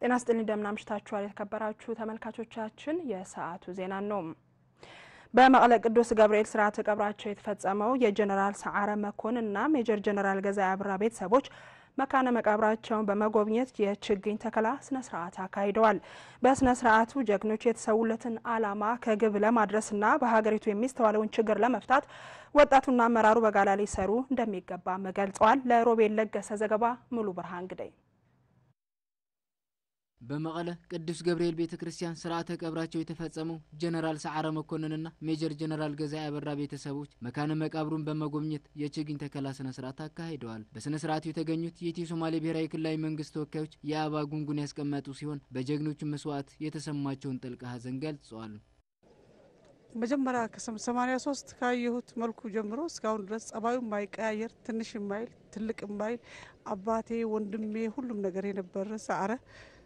ጤና ስጥልኝ እንደምን አምሽታችኋል የተከበራችሁ ተመልካቾቻችን፣ የሰዓቱ ዜና ነው። በመቀለ ቅዱስ ገብርኤል ስርዓተ ቀብራቸው የተፈጸመው የጀኔራል ሰዓረ መኮንን እና ሜጀር ጀኔራል ገዛኢ አበራ ቤተሰቦች መካነ መቃብራቸውን በመጎብኘት የችግኝ ተከላ ስነ ስርዓት አካሂደዋል። በስነ ስርዓቱ ጀግኖች የተሰዉለትን ዓላማ ከግብ ለማድረስና በሀገሪቱ የሚስተዋለውን ችግር ለመፍታት ወጣቱና አመራሩ በጋላ ሊሰሩ እንደሚገባም ገልጸዋል። ለሮቤል ለገሰ ዘገባ ሙሉ ብርሃን ግደይ በመቀለ ቅዱስ ገብርኤል ቤተ ክርስቲያን ስርዓተ ቀብራቸው የተፈጸመው ጀነራል ሰዓረ መኮንንና ሜጀር ጀነራል ገዛኢ አበራ ቤተሰቦች መካነ መቃብሩን በመጎብኘት የችግኝ ተከላ ስነ ስርዓት አካሂደዋል። በስነ ስርዓቱ የተገኙት የኢትዮ ሶማሌ ብሔራዊ ክልላዊ መንግስት ተወካዮች የአበባ ጉንጉን ያስቀመጡ ሲሆን በጀግኖቹ መስዋዕት የተሰማቸውን ጥልቅ ሐዘን ገልጸዋል። መጀመሪያ ከሰማኒያ ሶስት ካየሁት መልኩ ጀምሮ እስካሁን ድረስ ጸባዩ ማይቀያየር ትንሽ ማይል ትልቅ ማይል አባቴ፣ ወንድሜ ሁሉም ነገር የነበረ ሰዓረ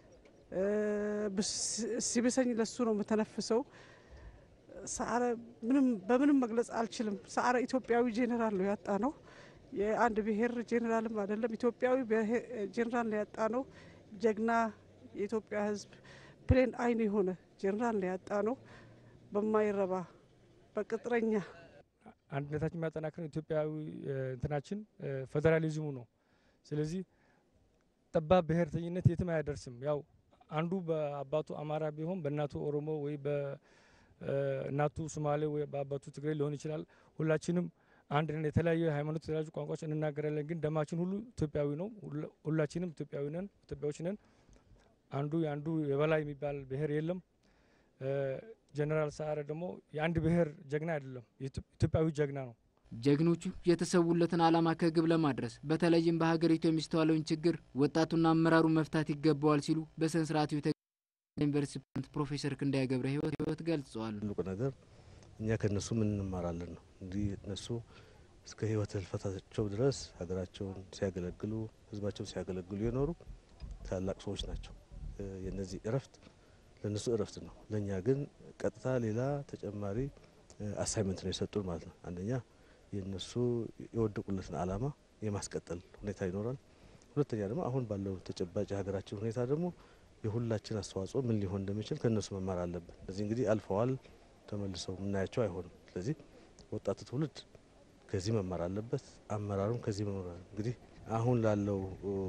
ሲብሰኝ ለሱ ነው የምተነፍሰው። ሰዓረ ምንም በምንም መግለጽ አልችልም። ሰዓረ ኢትዮጵያዊ ጄኔራል ነው ያጣ ነው። የአንድ ብሔር ጄኔራልም አይደለም፣ ኢትዮጵያዊ ጄኔራል ነው ያጣ ነው። ጀግና የኢትዮጵያ ሕዝብ ፕሌን አይን የሆነ ጄኔራል ነው ያጣ ነው። በማይረባ በቅጥረኛ አንድነታችን የሚያጠናክረው ኢትዮጵያዊ እንትናችን ፌዴራሊዝሙ ነው። ስለዚህ ጠባብ ብሔርተኝነት የትም አያደርስም። ያው አንዱ በአባቱ አማራ ቢሆን በእናቱ ኦሮሞ ወይ በእናቱ ሶማሌ ወይ በአባቱ ትግሬ ሊሆን ይችላል። ሁላችንም አንድ ነን። የተለያዩ ሃይማኖት፣ የተለያዩ ቋንቋዎች እንናገራለን፣ ግን ደማችን ሁሉ ኢትዮጵያዊ ነው። ሁላችንም ኢትዮጵያዊ ነን፣ ኢትዮጵያዎች ነን። አንዱ የአንዱ የበላይ የሚባል ብሔር የለም። ጀነራል ሰዓረ ደግሞ የአንድ ብሔር ጀግና አይደለም፣ ኢትዮጵያዊ ጀግና ነው። ጀግኖቹ የተሰዉለትን ዓላማ ከግብ ለማድረስ በተለይም በሀገሪቱ የሚስተዋለውን ችግር ወጣቱና አመራሩ መፍታት ይገባዋል ሲሉ በስነ ስርዓቱ ዩኒቨርሲቲ ፕሬዝዳንት ፕሮፌሰር ክንዳያ ገብረ ህይወት ህይወት ገልጸዋል። ትልቁ ነገር እኛ ከእነሱ ምን እንማራለን ነው። እንዲህ እነሱ እስከ ህይወት ህልፈታቸው ድረስ ሀገራቸውን ሲያገለግሉ፣ ህዝባቸውን ሲያገለግሉ የኖሩ ታላቅ ሰዎች ናቸው። የነዚህ እረፍት ለእነሱ እረፍት ነው። ለእኛ ግን ቀጥታ ሌላ ተጨማሪ አሳይመንት ነው የሰጡን ማለት ነው። አንደኛ የእነሱ የወደቁለትን ዓላማ የማስቀጠል ሁኔታ ይኖራል። ሁለተኛ ደግሞ አሁን ባለው ተጨባጭ የሀገራችን ሁኔታ ደግሞ የሁላችን አስተዋጽኦ ምን ሊሆን እንደሚችል ከእነሱ መማር አለብን። ስለዚህ እንግዲህ አልፈዋል፣ ተመልሰው የምናያቸው አይሆንም። ስለዚህ ወጣቱ ትውልድ ከዚህ መማር አለበት፣ አመራሩም ከዚህ መማር አለ። እንግዲህ አሁን ላለው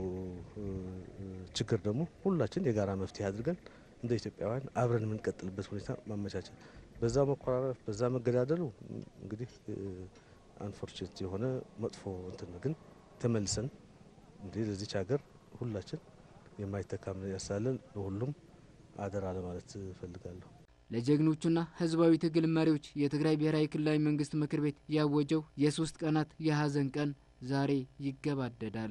ችግር ደግሞ ሁላችን የጋራ መፍትሄ አድርገን እንደ ኢትዮጵያውያን አብረን የምንቀጥልበት ሁኔታ ማመቻቸት በዛ መኮራረፍ በዛ መገዳደሉ እንግዲህ አንፎርቹኔት የሆነ መጥፎ እንትን ግን ተመልሰን እንዲህ ለዚች ሀገር ሁላችን የማይተካም ያሳለን ለሁሉም አደራ ለማለት እፈልጋለሁ። ለጀግኖቹና ህዝባዊ ትግል መሪዎች የትግራይ ብሔራዊ ክልላዊ መንግስት ምክር ቤት ያወጀው የሶስት ቀናት የሀዘን ቀን ዛሬ ይገባደዳል።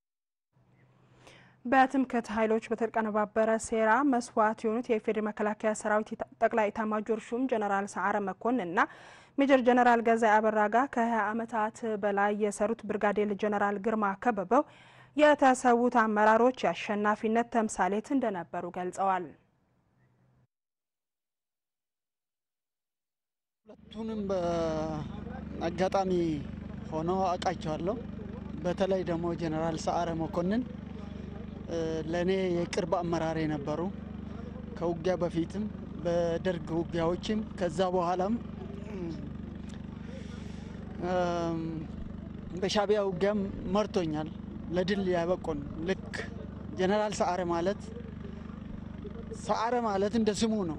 በትምክህት ኃይሎች በተቀነባበረ ሴራ መስዋዕት የሆኑት የኢፌዴሪ መከላከያ ሰራዊት ጠቅላይ ኤታማዦር ሹም ጀነራል ሰዓረ መኮንንና ሜጀር ጀነራል ገዛኢ አበራ ጋር ከ20 ዓመታት በላይ የሰሩት ብርጋዴር ጀነራል ግርማ ከበበው የተሰዉት አመራሮች የአሸናፊነት ተምሳሌት እንደነበሩ ገልጸዋል። ሁለቱንም በአጋጣሚ ሆኖ አውቃቸዋለሁ። በተለይ ደግሞ ጀነራል ሰዓረ መኮንን ለእኔ የቅርብ አመራር የነበሩ ከውጊያ በፊትም በደርግ ውጊያዎችም ከዛ በኋላም በሻቢያ ውጊያም መርቶኛል። ለድል ያበቁን ልክ ጀነራል ሰዓረ ማለት ሰዓረ ማለት እንደ ስሙ ነው።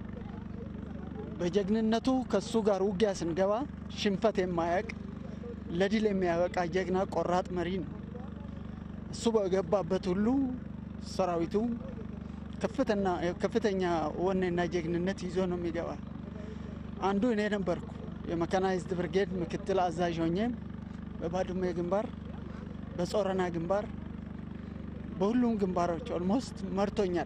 በጀግንነቱ ከሱ ጋር ውጊያ ስንገባ ሽንፈት የማያውቅ ለድል የሚያበቃ ጀግና ቆራጥ መሪ ነው። እሱ በገባበት ሁሉ ሰራዊቱ ከፍተኛ ወኔና ጀግንነት ይዞ ነው የሚገባ። አንዱ እኔ ነበርኩ የመካናይዝድ ብርጌድ ምክትል አዛዥ ሆኜ በባድመ ግንባር፣ በጾረና ግንባር፣ በሁሉም ግንባሮች ኦልሞስት መርቶኛል።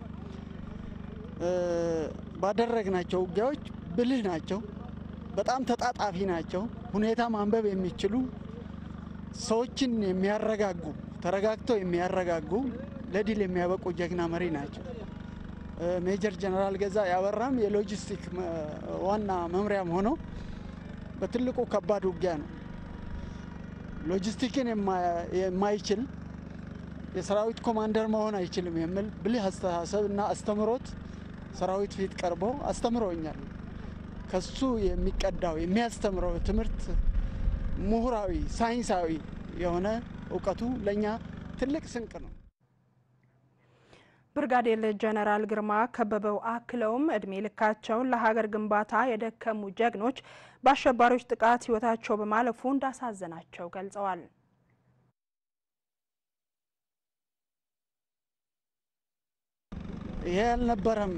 ባደረግናቸው ውጊያዎች ብልህ ናቸው። በጣም ተጣጣፊ ናቸው። ሁኔታ ማንበብ የሚችሉ ሰዎችን የሚያረጋጉ ተረጋግተው የሚያረጋጉ ለድል የሚያበቁ ጀግና መሪ ናቸው። ሜጀር ጀነራል ገዛኢ አበራም የሎጂስቲክ ዋና መምሪያም ሆኖ በትልቁ ከባድ ውጊያ ነው ሎጂስቲክን የማይችል የሰራዊት ኮማንደር መሆን አይችልም የሚል ብልህ አስተሳሰብ እና አስተምሮት ሰራዊት ፊት ቀርቦ አስተምሮኛል። ከሱ የሚቀዳው የሚያስተምረው ትምህርት ምሁራዊ፣ ሳይንሳዊ የሆነ እውቀቱ ለእኛ ትልቅ ስንቅ ነው። ብርጋዴር ጀነራል ግርማ ከበበው አክለውም እድሜ ልካቸውን ለሀገር ግንባታ የደከሙ ጀግኖች በአሸባሪዎች ጥቃት ሕይወታቸው በማለፉ እንዳሳዘናቸው ገልጸዋል። ይሄ አልነበረም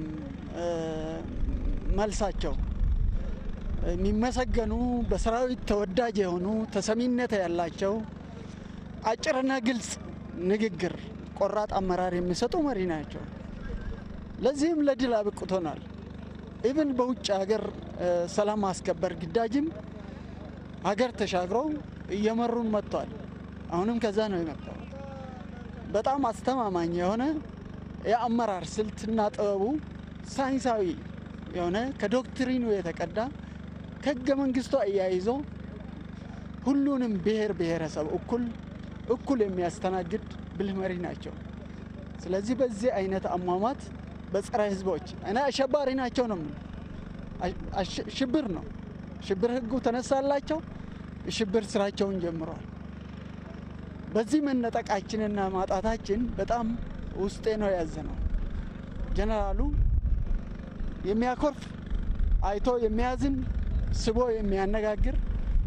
መልሳቸው። የሚመሰገኑ በሰራዊት ተወዳጅ የሆኑ ተሰሚነት ያላቸው አጭርና ግልጽ ንግግር፣ ቆራጥ አመራር የሚሰጡ መሪ ናቸው። ለዚህም ለድል አብቅቶናል። ኢብን በውጭ ሀገር ሰላም ማስከበር ግዳጅም ሀገር ተሻግረው እየመሩን መጥተዋል። አሁንም ከዛ ነው የመጣው። በጣም አስተማማኝ የሆነ የአመራር ስልትና ጥበቡ ሳይንሳዊ የሆነ ከዶክትሪኑ የተቀዳ ከህገ መንግስቱ አያይዞ ሁሉንም ብሔር ብሔረሰብ እኩል እኩል የሚያስተናግድ ብልህ መሪ ናቸው። ስለዚህ በዚህ አይነት አሟሟት በጸረ ህዝቦች እኔ አሸባሪ ናቸው ነው ሽብር ነው ሽብር ህጉ ተነሳላቸው። ሽብር ስራቸውን ጀምረዋል። በዚህ መነጠቃችንና ማጣታችን በጣም ውስጤ ነው ያዘነው። ጀነራሉ የሚያኮርፍ አይቶ የሚያዝን ስቦ የሚያነጋግር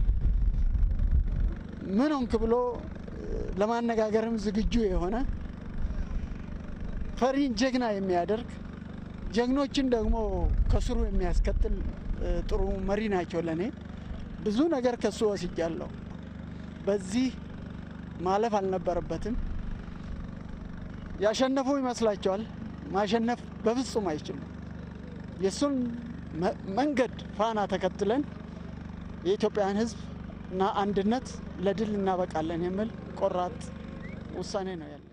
ምን ሆንክ ብሎ ለማነጋገርም ዝግጁ የሆነ ፈሪን ጀግና የሚያደርግ ጀግኖችን ደግሞ ከስሩ የሚያስከትል ጥሩ መሪ ናቸው። ለእኔ ብዙ ነገር ከሱ ወስጃለሁ። በዚህ ማለፍ አልነበረበትም። ያሸነፉ ይመስላቸዋል። ማሸነፍ በፍጹም አይችሉም። የእሱን መንገድ ፋና ተከትለን የኢትዮጵያን ሕዝብ እና አንድነት ለድል እናበቃለን የሚል ቆራጥ ውሳኔ ነው ያለ።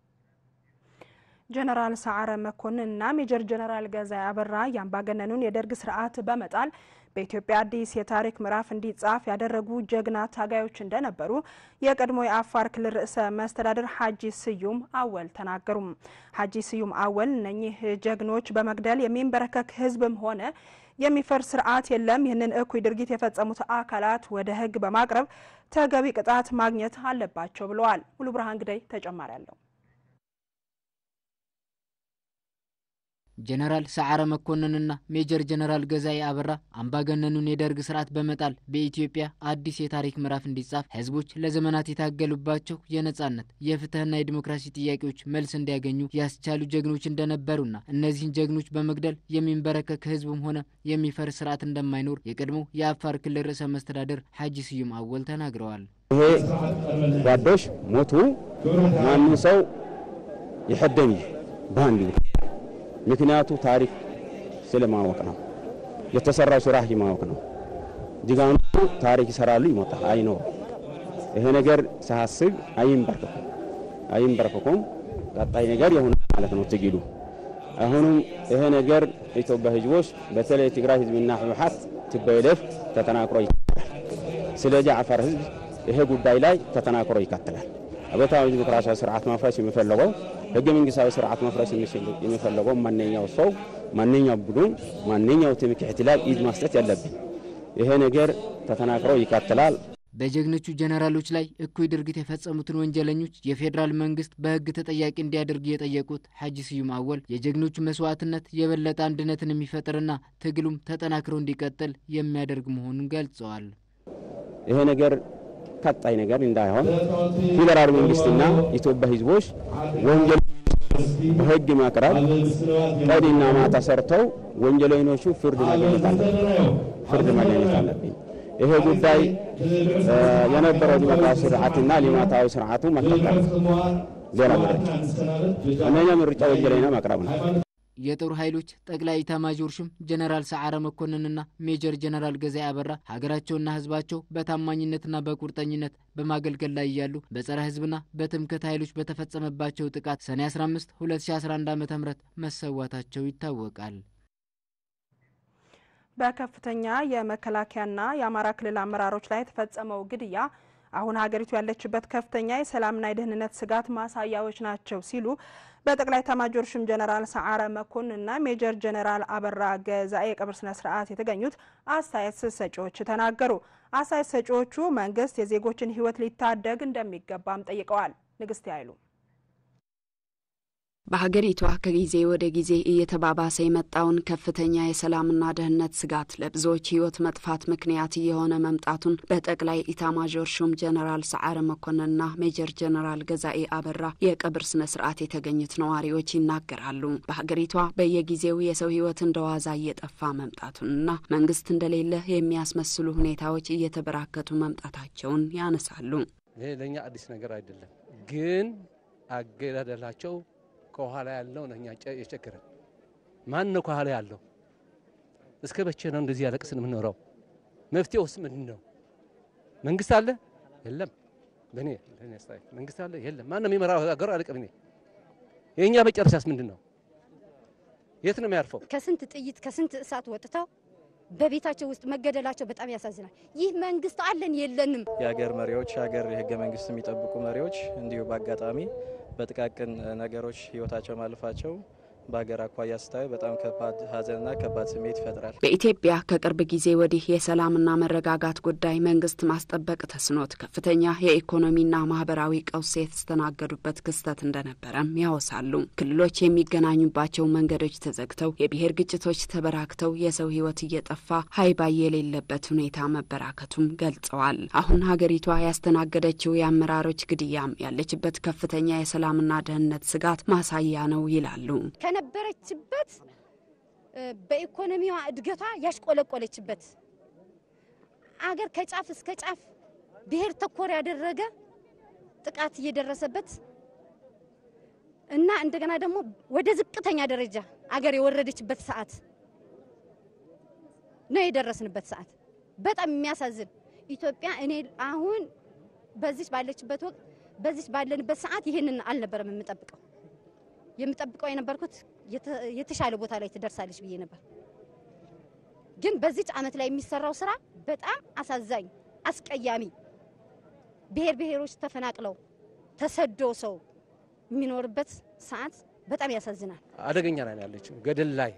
ጀነራል ሰዓረ መኮንንና ሜጀር ጀነራል ገዛኢ አበራ የአምባገነኑን የደርግ ስርዓት በመጣል በኢትዮጵያ አዲስ የታሪክ ምዕራፍ እንዲጻፍ ያደረጉ ጀግና ታጋዮች እንደነበሩ የቀድሞ የአፋር ክልል ርዕሰ መስተዳድር ሀጂ ስዩም አወል ተናገሩ። ሀጂ ስዩም አወል እነኚህ ጀግኖች በመግደል የሚንበረከክ ህዝብም ሆነ የሚፈርስ ስርዓት የለም። ይህንን እኩይ ድርጊት የፈጸሙት አካላት ወደ ህግ በማቅረብ ተገቢ ቅጣት ማግኘት አለባቸው ብለዋል። ሙሉ ብርሃን ግዳይ ተጨማሪ አለው። ጀነራል ሰዓረ መኮንንና ሜጀር ጀነራል ገዛኢ አበራ አምባገነኑን የደርግ ስርዓት በመጣል በኢትዮጵያ አዲስ የታሪክ ምዕራፍ እንዲጻፍ ህዝቦች ለዘመናት የታገሉባቸው የነጻነት የፍትህና የዲሞክራሲ ጥያቄዎች መልስ እንዲያገኙ ያስቻሉ ጀግኖች እንደነበሩና እነዚህን ጀግኖች በመግደል የሚንበረከክ ህዝብም ሆነ የሚፈርስ ስርዓት እንደማይኖር የቀድሞ የአፋር ክልል ርዕሰ መስተዳደር ሀጂ ስዩም አወል ተናግረዋል። ይሄ ጓዶች ሞቱ ማንም ሰው ይሐደም በአንድ ምክንያቱ ታሪክ ስለማወቅ ነው። የተሰራው ስራ ማወቅ ነው። ጅጋኑ ታሪክ ይሰራሉ፣ ይሞታል፣ አይኖር ይሄ ነገር ሳያስብ አይንበርከኩም አይንበርከኩም። ቀጣይ ነገር የሆነ ማለት ነው ትግሉ። አሁንም ይሄ ነገር ኢትዮጵያ ህዝቦች በተለይ ትግራይ ህዝብና ህወሓት ትበይለፍ ተጠናክሮ ይቀጥላል። ስለዚህ አፋር ህዝብ ይሄ ጉዳይ ላይ ተጠናክሮ ይቀጥላል። አብዮታዊ ዲሞክራሲያዊ ስርዓት ማፍረስ የሚፈለገው ህገ መንግስታዊ ስርዓት መፍረስ የሚፈለገው ማንኛው ሰው ማንኛው ቡድን ማንኛው ትምክህት ላይ ኢድ መስጠት ያለብን ይሄ ነገር ተጠናክሮ ይቀጥላል። በጀግኖቹ ጀነራሎች ላይ እኩይ ድርጊት የፈጸሙትን ወንጀለኞች የፌዴራል መንግስት በህግ ተጠያቂ እንዲያደርግ የጠየቁት ሀጂ ስዩም አወል የጀግኖቹ መስዋዕትነት የበለጠ አንድነትን የሚፈጥርና ትግሉም ተጠናክሮ እንዲቀጥል የሚያደርግ መሆኑን ገልጸዋል። ይሄ ነገር ቀጣይ ነገር እንዳይሆን ፌዴራል መንግስትና ኢትዮጵያ ህዝቦች ወንጀል በህግ ማቅረብ ቀንና ማታ ሰርተው ወንጀለኞቹ ፍርድ ማግኘት አለብን ፍርድ ማግኘት አለብን። ይሄ ጉዳይ የነበረው ዲሞክራሲ ስርዓትና ልማታዊ ስርዓቱ መከተል ሌላ ምርጫ እነኛ ምርጫ ወንጀለኛ ማቅረብ ነው። የጦር ኃይሎች ጠቅላይ ኢታማዦር ሹም ጀነራል ሰዓረ መኮንንና ሜጀር ጀነራል ገዛኢ አበራ ሀገራቸውና ህዝባቸው በታማኝነትና በቁርጠኝነት በማገልገል ላይ እያሉ በጸረ ህዝብና በትምክህት ኃይሎች በተፈጸመባቸው ጥቃት ሰኔ 15 2011 ዓ ም መሰዋታቸው ይታወቃል። በከፍተኛ የመከላከያና የአማራ ክልል አመራሮች ላይ የተፈጸመው ግድያ አሁን ሀገሪቱ ያለችበት ከፍተኛ የሰላምና የደህንነት ስጋት ማሳያዎች ናቸው ሲሉ በጠቅላይ ኤታማዦር ሹም ጀነራል ሰዓረ መኮንንና ሜጀር ጀነራል አበራ ገዛኤ የቀብር ስነ ስርዓት የተገኙት አስተያየት ሰጪዎች ተናገሩ። አስተያየት ሰጪዎቹ መንግስት የዜጎችን ሕይወት ሊታደግ እንደሚገባም ጠይቀዋል። ንግስት አይሉ በሀገሪቷ ከጊዜ ወደ ጊዜ እየተባባሰ የመጣውን ከፍተኛ የሰላምና ደህንነት ስጋት ለብዙዎች ህይወት መጥፋት ምክንያት እየሆነ መምጣቱን በጠቅላይ ኢታማዦር ሹም ጀነራል ሰዓረ መኮንንና ሜጀር ጀነራል ገዛኤ አበራ የቀብር ስነ ስርዓት የተገኙት ነዋሪዎች ይናገራሉ። በሀገሪቷ በየጊዜው የሰው ህይወት እንደ ዋዛ እየጠፋ መምጣቱንና መንግስት እንደሌለ የሚያስመስሉ ሁኔታዎች እየተበራከቱ መምጣታቸውን ያነሳሉ። ይሄ ለእኛ አዲስ ነገር አይደለም፣ ግን አገዳደላቸው ከኋላ ያለው ነው እኛ የቸገረን። ማን ነው ከኋላ ያለው? እስከ መቼ ነው እንደዚህ ያለቅስን የምንኖረው? መፍትሄውስ ምንድን ነው? መንግስት አለ የለም? በእኔ ለእኔ አስተያየት መንግስት አለ የለም? ማን ነው የሚመራው ሀገር አለቅም። እኔ የእኛ መጨረሻስ ምንድን ነው? የት ነው የሚያርፈው? ከስንት ጥይት ከስንት እሳት ወጥተው በቤታቸው ውስጥ መገደላቸው በጣም ያሳዝናል። ይህ መንግስት አለን የለንም። የሀገር መሪዎች የሀገር የህገ መንግስት የሚጠብቁ መሪዎች እንዲሁ በአጋጣሚ በጥቃቅን ነገሮች ህይወታቸው ማለፋቸው በሀገር አኳያ ስታዩ በጣም ከባድ ሀዘንና ከባድ ስሜት ይፈጥራል። በኢትዮጵያ ከቅርብ ጊዜ ወዲህ የሰላምና መረጋጋት ጉዳይ መንግስት ማስጠበቅ ተስኖት ከፍተኛ የኢኮኖሚና ማህበራዊ ቀውስ የተስተናገዱበት ክስተት እንደነበረም ያወሳሉ። ክልሎች የሚገናኙባቸው መንገዶች ተዘግተው የብሔር ግጭቶች ተበራክተው የሰው ህይወት እየጠፋ ሀይባይ የሌለበት ሁኔታ መበራከቱም ገልጸዋል። አሁን ሀገሪቷ ያስተናገደችው የአመራሮች ግድያም ያለችበት ከፍተኛ የሰላምና ደህንነት ስጋት ማሳያ ነው ይላሉ። ከነበረችበት በኢኮኖሚዋ እድገቷ ያሽቆለቆለችበት አገር ከጫፍ እስከ ጫፍ ብሔር ተኮር ያደረገ ጥቃት እየደረሰበት እና እንደገና ደግሞ ወደ ዝቅተኛ ደረጃ አገር የወረደችበት ሰዓት ነው የደረስንበት ሰዓት። በጣም የሚያሳዝን ኢትዮጵያ እኔ አሁን በዚች ባለችበት ወቅት በዚች ባለንበት ሰዓት ይህንን አልነበረም የምጠብቀው የምጠብቀው የነበርኩት የተሻለ ቦታ ላይ ትደርሳለች ብዬ ነበር። ግን በዚች ዓመት ላይ የሚሰራው ስራ በጣም አሳዛኝ፣ አስቀያሚ ብሔር ብሔሮች ተፈናቅለው ተሰዶ ሰው የሚኖርበት ሰዓት በጣም ያሳዝናል። አደገኛ ላይ ያለችው ገደል ላይ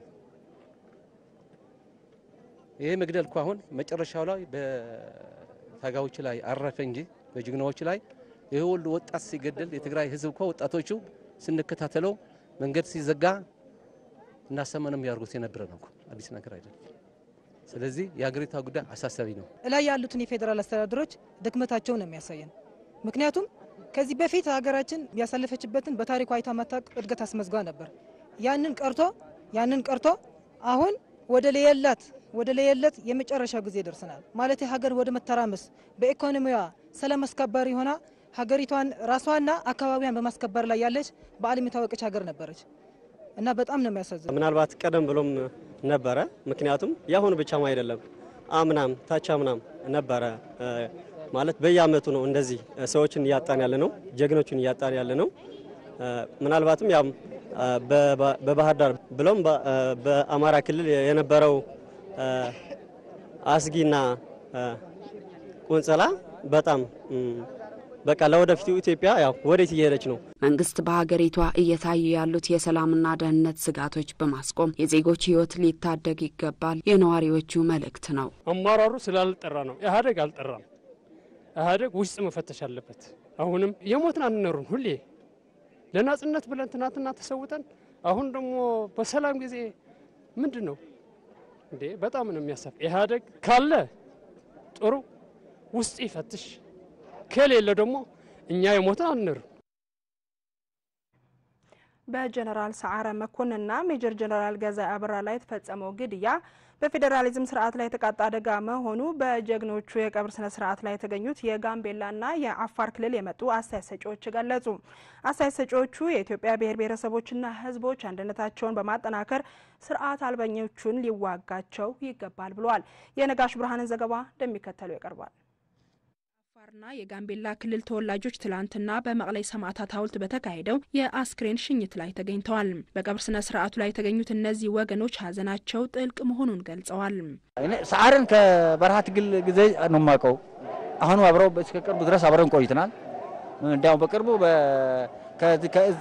ይሄ መግደል እኮ አሁን መጨረሻው ላይ በታጋዮች ላይ አረፈ እንጂ በጀግናዎች ላይ ይህ ሁሉ ወጣት ሲገደል የትግራይ ህዝብ እኮ ወጣቶቹ ስንከታተለው መንገድ ሲዘጋ እናሰመንም ያርጉት የነበረ ነው። አዲስ ነገር አይደለም። ስለዚህ የሀገሪቷ ጉዳይ አሳሳቢ ነው። እላይ ያሉትን የፌዴራል አስተዳደሮች ድክመታቸውን ነው የሚያሳየን። ምክንያቱም ከዚህ በፊት ሀገራችን ያሳለፈችበትን በታሪኳ አይታ ማታውቅ እድገት አስመዝጋ ነበር። ያንን ቀርቶ ያንን ቀርቶ አሁን ወደ ለየላት ወደ ለየለት የመጨረሻ ጊዜ ደርሰናል ማለት ሀገር ወደ መተራመስ በኢኮኖሚዋ ሰላም አስከባሪ ሆና ሀገሪቷን ራሷና አካባቢዋን በማስከበር ላይ ያለች በዓለም የታወቀች ሀገር ነበረች እና በጣም ነው የሚያሳዝነው። ምናልባት ቀደም ብሎም ነበረ። ምክንያቱም የአሁኑ ብቻም አይደለም፣ አምናም ታች አምናም ነበረ። ማለት በየአመቱ ነው እንደዚህ ሰዎችን እያጣን ያለ ነው፣ ጀግኖችን እያጣን ያለ ነው። ምናልባትም ያም በባህር ዳር ብሎም በአማራ ክልል የነበረው አስጊና ቁንጸላ በጣም በቃ ለወደፊቱ ኢትዮጵያ ያው ወዴት እየሄደች ነው? መንግስት በሀገሪቷ እየታዩ ያሉት የሰላምና ደህንነት ስጋቶች በማስቆም የዜጎች ሕይወት ሊታደግ ይገባል የነዋሪዎቹ መልእክት ነው። አመራሩ ስላልጠራ ነው። ኢህአዴግ አልጠራም። ኢህአዴግ ውስጥ መፈተሽ አለበት። አሁንም የሞትን አንኖርም። ሁሌ ለናጽነት ብለን ትናንትና ተሰውተን አሁን ደግሞ በሰላም ጊዜ ምንድን ነው እንዴ? በጣም ነው የሚያሳፍ። ኢህአዴግ ካለ ጥሩ ውስጥ ይፈትሽ ከሌለ ደግሞ እኛ የሞትን አንር በጀነራል ሰዓረ መኮንንና ሜጀር ጀነራል ገዛኢ አበራ ላይ የተፈጸመው ግድያ በፌዴራሊዝም ስርዓት ላይ የተቃጣ አደጋ መሆኑ በጀግኖቹ የቀብር ስነ ስርዓት ላይ የተገኙት የጋምቤላና የአፋር ክልል የመጡ አስተያየት ሰጪዎች ገለጹ። አስተያየት ሰጪዎቹ የኢትዮጵያ ብሔር ብሔረሰቦችና ሕዝቦች አንድነታቸውን በማጠናከር ስርዓት አልበኞቹን ሊዋጋቸው ይገባል ብለዋል። የነጋሽ ብርሃንን ዘገባ እንደሚከተለው ይቀርባል። አፋርና የጋምቤላ ክልል ተወላጆች ትላንትና በመቀሌ ሰማዕታት ሐውልት በተካሄደው የአስክሬን ሽኝት ላይ ተገኝተዋል። በቀብር ስነ ስርዓቱ ላይ የተገኙት እነዚህ ወገኖች ሀዘናቸው ጥልቅ መሆኑን ገልጸዋል። ሰዓርን ከበረሃ ትግል ጊዜ ነው የማውቀው። አሁንም አብረው እስከ ቅርቡ ድረስ አብረን ቆይተናል። እንዲያውም በቅርቡ ከእዝ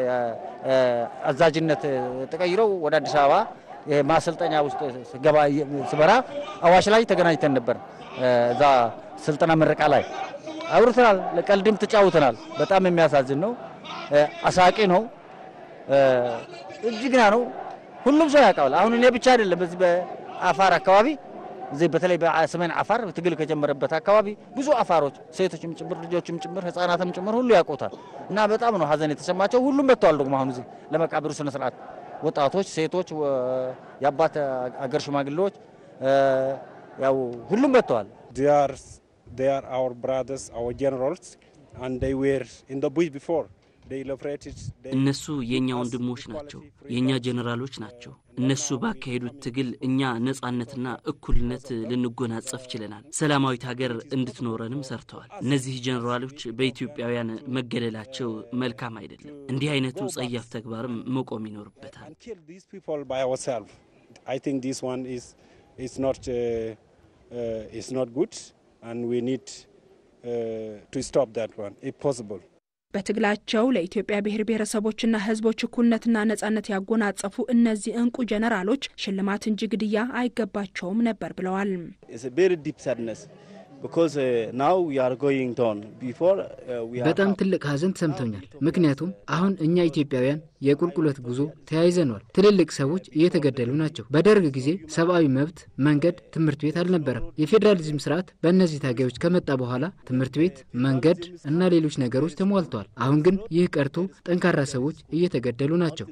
አዛዥነት ተቀይረው ወደ አዲስ አበባ ማሰልጠኛ ውስጥ ስገባ ስበራ አዋሽ ላይ ተገናኝተን ነበር። እዛ ስልጠና ምረቃ ላይ አውርተናል። ለቀልድም ተጫውተናል። በጣም የሚያሳዝን ነው። አሳቂ ነው። እጅግና ነው። ሁሉም ሰው ያውቃል። አሁን እኔ ብቻ አይደለም። በዚህ በአፋር አካባቢ እዚህ በተለይ በሰሜን አፋር ትግል ከጀመረበት አካባቢ ብዙ አፋሮች ሴቶችም ጭምር ልጆችም ጭምር ህጻናትም ጭምር ሁሉ ያውቁታል እና በጣም ነው ሀዘን የተሰማቸው። ሁሉም መጥተዋል። ደግሞ አሁን እዚህ ለመቃብሩ ስነ ስርዓት ወጣቶች፣ ሴቶች፣ የአባት አገር ሽማግሌዎች ያው ሁሉም መጥተዋል። they are our brothers, our generals, and they were in the bush before. እነሱ የእኛ ወንድሞች ናቸው፣ የእኛ ጀኔራሎች ናቸው። እነሱ ባካሄዱት ትግል እኛ ነጻነትና እኩልነት ልንጎናጸፍ ችለናል። ሰላማዊት ሀገር እንድትኖረንም ሰርተዋል። እነዚህ ጀኔራሎች በኢትዮጵያውያን መገደላቸው መልካም አይደለም። እንዲህ አይነቱ ጸያፍ ተግባርም መቆም ይኖርበታል። በትግላቸው ለኢትዮጵያ ብሔር ብሔረሰቦችና ሕዝቦች እኩልነትና ነጻነት ያጎናጸፉ እነዚህ እንቁ ጀነራሎች ሽልማት እንጂ ግድያ አይገባቸውም ነበር ብለዋል። በጣም ትልቅ ሐዘን ተሰምቶኛል። ምክንያቱም አሁን እኛ ኢትዮጵያውያን የቁልቁለት ጉዞ ተያይዘኗል። ትልልቅ ሰዎች እየተገደሉ ናቸው። በደርግ ጊዜ ሰብአዊ መብት፣ መንገድ፣ ትምህርት ቤት አልነበረም። የፌዴራሊዝም ስርዓት በእነዚህ ታጋዮች ከመጣ በኋላ ትምህርት ቤት፣ መንገድ እና ሌሎች ነገሮች ተሟልተዋል። አሁን ግን ይህ ቀርቶ ጠንካራ ሰዎች እየተገደሉ ናቸው።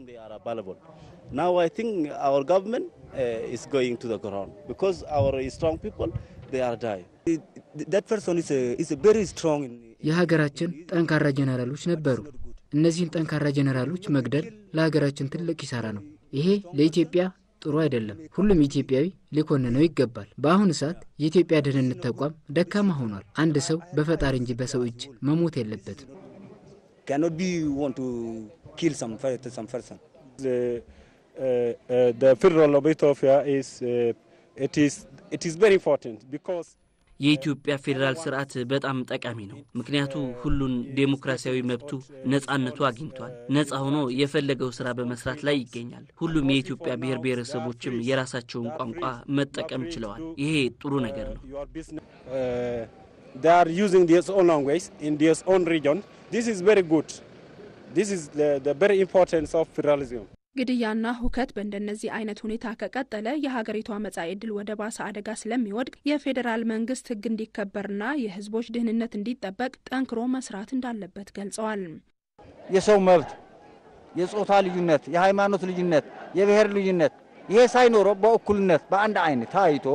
Now I think our government uh, is going to the ground because our strong people they are dying. That person is a, is a very strong. In, የሀገራችን ጠንካራ ጀነራሎች ነበሩ። እነዚህን ጠንካራ ጀነራሎች መግደል ለሀገራችን ትልቅ ኪሳራ ነው። ይሄ ለኢትዮጵያ ጥሩ አይደለም። ሁሉም ኢትዮጵያዊ ሊኮንነው ይገባል። በአሁኑ ሰዓት የኢትዮጵያ ደህንነት ተቋም ደካማ ሆኗል። አንድ ሰው በፈጣሪ እንጂ በሰው እጅ መሞት የለበትም። cannot be want to kill some per- some person. The, uh, uh, the federal of Ethiopia is uh, it is it is very important because የኢትዮጵያ ፌዴራል ስርዓት በጣም ጠቃሚ ነው። ምክንያቱ ሁሉን ዴሞክራሲያዊ መብቱ ነጻነቱ አግኝቷል። ነጻ ሆኖ የፈለገው ስራ በመስራት ላይ ይገኛል። ሁሉም የኢትዮጵያ ብሔር ብሔረሰቦችም የራሳቸውን ቋንቋ መጠቀም ችለዋል። ይሄ ጥሩ ነገር ነው። your business uh, they are using their own language in their own region. This is very good. This is the, the very importance of federalism. ግድያና ሁከት በእንደነዚህ አይነት ሁኔታ ከቀጠለ የሀገሪቷ መጻኢ ዕድል ወደ ባሰ አደጋ ስለሚወድቅ የፌዴራል መንግስት ሕግ እንዲከበርና የሕዝቦች ደህንነት እንዲጠበቅ ጠንክሮ መስራት እንዳለበት ገልጸዋል። የሰው መብት፣ የጾታ ልዩነት፣ የሃይማኖት ልዩነት፣ የብሔር ልዩነት ይሄ ሳይኖረው በእኩልነት በአንድ አይን ታይቶ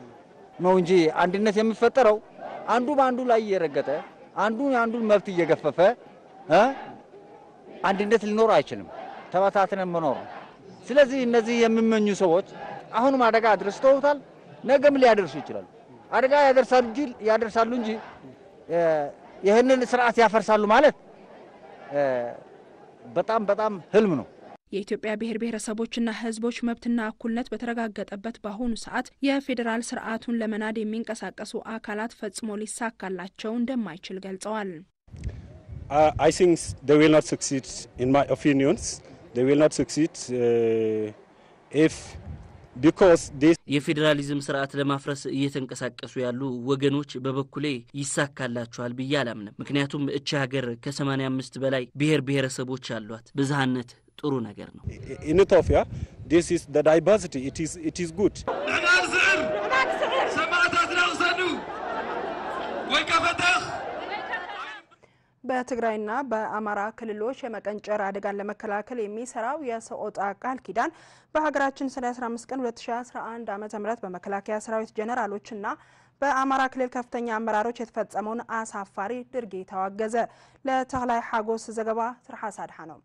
ነው እንጂ አንድነት የሚፈጠረው አንዱ በአንዱ ላይ እየረገጠ አንዱ የአንዱን መብት እየገፈፈ እ አንድነት ሊኖር አይችልም። ተበታትነን መኖር ነው። ስለዚህ እነዚህ የሚመኙ ሰዎች አሁንም አደጋ አድርሰውታል፣ ነገም ሊያደርሱ ይችላሉ። አደጋ ያደርሳሉ እንጂ ያደርሳሉ እንጂ ይህንን ስርዓት ያፈርሳሉ ማለት በጣም በጣም ህልም ነው። የኢትዮጵያ ብሔር ብሔረሰቦችና ሕዝቦች መብትና እኩልነት በተረጋገጠበት በአሁኑ ሰዓት የፌዴራል ስርዓቱን ለመናድ የሚንቀሳቀሱ አካላት ፈጽሞ ሊሳካላቸው እንደማይችል ገልጸዋል። Uh, I think they will not succeed, in my opinions. They will not succeed uh, if because this የፌዴራሊዝም ስርዓት ለማፍረስ እየተንቀሳቀሱ ያሉ ወገኖች በበኩሌ ይሳካላቸዋል ብዬ አላምንም። ምክንያቱም እቺ ሀገር ከ85 በላይ ብሔር ብሔረሰቦች አሏት። ብዝሃነት ጥሩ ነገር ነው። in Ethiopia this is the diversity. It is it is good. በትግራይና በአማራ ክልሎች የመቀንጨር አደጋን ለመከላከል የሚሰራው የሰቆጣ ቃል ኪዳን በሀገራችን ሰኔ 15 ቀን 2011 ዓ ም በመከላከያ ሰራዊት ጀኔራሎችና በአማራ ክልል ከፍተኛ አመራሮች የተፈጸመውን አሳፋሪ ድርጊት አወገዘ። ለተክላይ ሐጎስ ዘገባ ትርሃስ አድሃ ነው።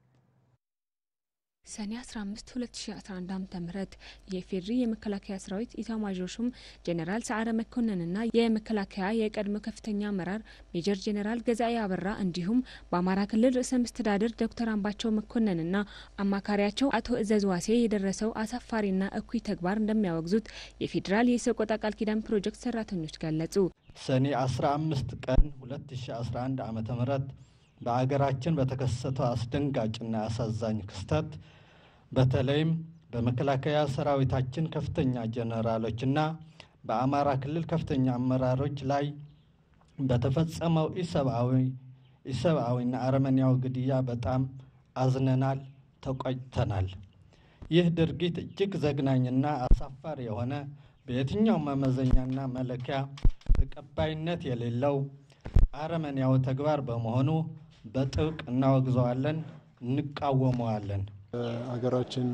ሰኔ 15 2011 ዓ ም የፌድሪ የመከላከያ ሰራዊት ኢታማዦር ሹም ጄኔራል ሰዓረ መኮንንና የመከላከያ የቀድሞ ከፍተኛ አመራር ሜጀር ጄኔራል ገዛኤ አበራ እንዲሁም በአማራ ክልል ርዕሰ መስተዳድር ዶክተር አምባቸው መኮንንና አማካሪያቸው አቶ እዘዝ ዋሴ የደረሰው አሳፋሪና እኩይ ተግባር እንደሚያወግዙት የፌዴራል የሰቆጣ ቃል ኪዳን ፕሮጀክት ሰራተኞች ገለጹ። ሰኔ 15 ቀን 2011 ዓ ም በአገራችን በተከሰተው አስደንጋጭና አሳዛኝ ክስተት በተለይም በመከላከያ ሰራዊታችን ከፍተኛ ጀነራሎችና በአማራ ክልል ከፍተኛ አመራሮች ላይ በተፈጸመው ኢሰብአዊ ኢሰብአዊና አረመኔያዊ ግድያ በጣም አዝነናል፣ ተቆጭተናል። ይህ ድርጊት እጅግ ዘግናኝና አሳፋሪ የሆነ በየትኛው መመዘኛና መለኪያ ተቀባይነት የሌለው አረመኔያዊ ተግባር በመሆኑ በጥብቅ እናወግዘዋለን፣ እንቃወመዋለን። ሀገራችን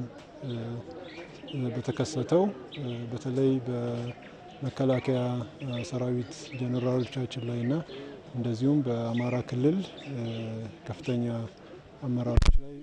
በተከሰተው በተለይ በመከላከያ ሰራዊት ጀኔራሎቻችን ላይና እንደዚሁም በአማራ ክልል ከፍተኛ አመራሮች ላይ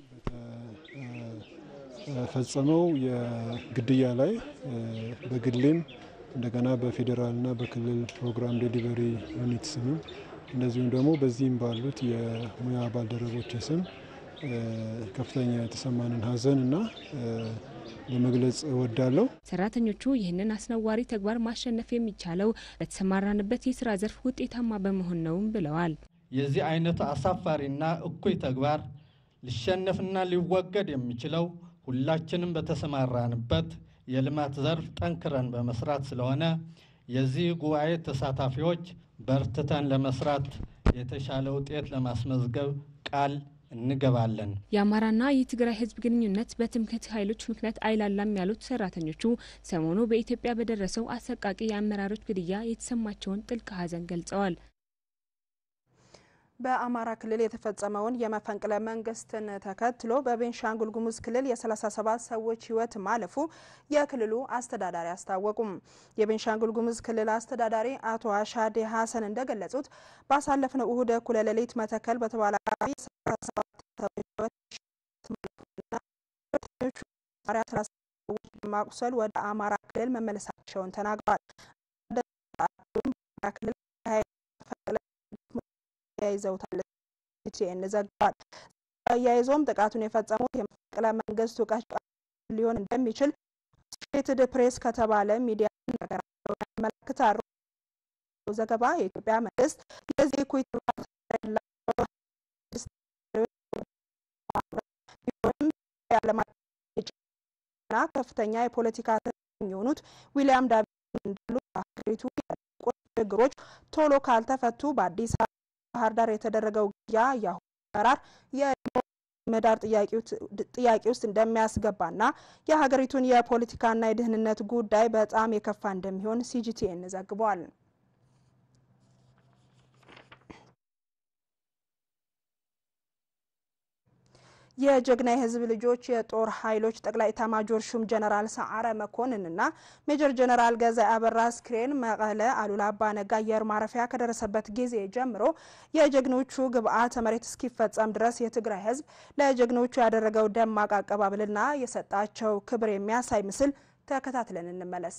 በተፈጸመው የግድያ ላይ በግሌም እንደገና በፌዴራልና በክልል ፕሮግራም ዴሊቨሪ ዩኒት ስምም እንደዚሁም ደግሞ በዚህም ባሉት የሙያ ባልደረቦች ስም ከፍተኛ የተሰማንን ሐዘን እና ለመግለጽ እወዳለሁ። ሰራተኞቹ ይህንን አስነዋሪ ተግባር ማሸነፍ የሚቻለው በተሰማራንበት የስራ ዘርፍ ውጤታማ በመሆን ነውም ብለዋል። የዚህ አይነቱ አሳፋሪና እኩይ ተግባር ሊሸነፍና ሊወገድ የሚችለው ሁላችንም በተሰማራንበት የልማት ዘርፍ ጠንክረን በመስራት ስለሆነ የዚህ ጉባኤ ተሳታፊዎች በርትተን ለመስራት የተሻለ ውጤት ለማስመዝገብ ቃል እንገባለን። የአማራና የትግራይ ህዝብ ግንኙነት በትምክህት ኃይሎች ምክንያት አይላላም ያሉት ሰራተኞቹ ሰሞኑ በኢትዮጵያ በደረሰው አሰቃቂ የአመራሮች ግድያ የተሰማቸውን ጥልቅ ሐዘን ገልጸዋል። በአማራ ክልል የተፈጸመውን የመፈንቅለ መንግስትን ተከትሎ በቤንሻንጉል ጉሙዝ ክልል የ37 ሰዎች ህይወት ማለፉ የክልሉ አስተዳዳሪ አስታወቁም። የቤንሻንጉል ጉሙዝ ክልል አስተዳዳሪ አቶ አሻዴ ሀሰን እንደገለጹት ባሳለፍነው እሁድ እኩለ ሌሊት መተከል በተባለ አካባቢ 37 ሰዎች በማቁሰል ወደ አማራ ክልል መመለሳቸውን ተናግረዋል። ክልል ተያይዘውታል ሲኤን ዘግቧል። አያይዞም ጥቃቱን የፈጸሙት የመፈንቅለ መንግስት እውቀት ሊሆን እንደሚችል አሶሼትድ ፕሬስ ከተባለ ሚዲያ ነገራቸውን ያመለክታሉ። ዘገባ የኢትዮጵያ መንግስት ለዚህ እኩይ ና ከፍተኛ የፖለቲካ የሚሆኑት ዊሊያም ዳቪድ እንዳሉ በሀገሪቱ ችግሮች ቶሎ ካልተፈቱ በአዲስ አበባ ባህር ዳር የተደረገው ግድያ የአሁኑ አመራር የምህዳር ጥያቄ ውስጥ እንደሚያስገባና የሀገሪቱን የፖለቲካና የደህንነት ጉዳይ በጣም የከፋ እንደሚሆን ሲጂቲኤን ዘግቧል። የጀግና የህዝብ ልጆች የጦር ኃይሎች ጠቅላይ ኤታማዦር ሹም ጀነራል ሰዓረ መኮንንና ሜጀር ጀነራል ገዛኢ አበራ አስክሬን መቀለ አሉላ አባ ነጋ አየር ማረፊያ ከደረሰበት ጊዜ ጀምሮ የጀግኖቹ ግብዓተ መሬት እስኪፈጸም ድረስ የትግራይ ህዝብ ለጀግኖቹ ያደረገው ደማቅ አቀባበልና የሰጣቸው ክብር የሚያሳይ ምስል ተከታትለን እንመለስ።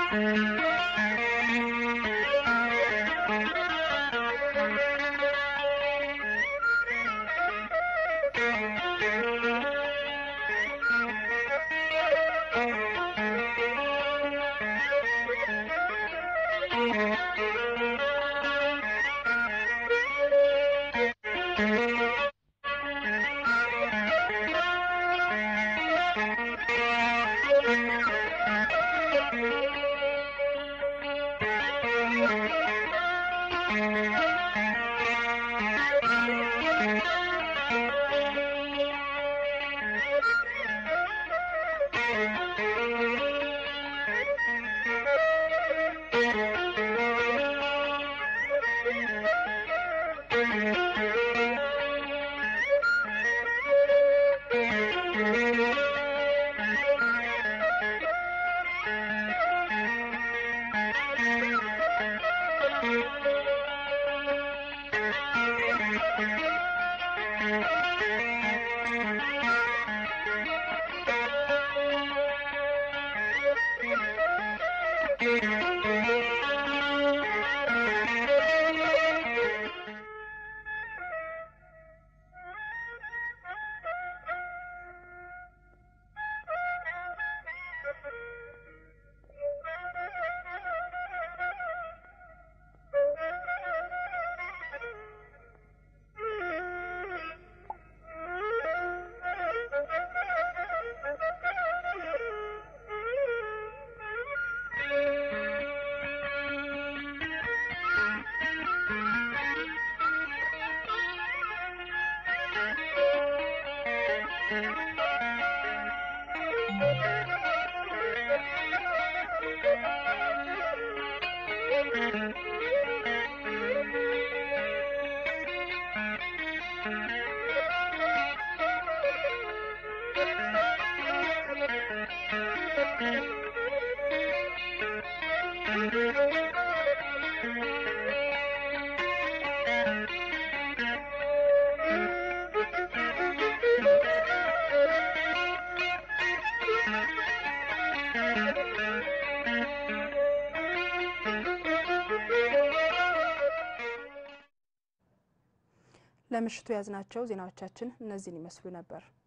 ለምሽቱ የያዝናቸው ዜናዎቻችን እነዚህን ይመስሉ ነበር።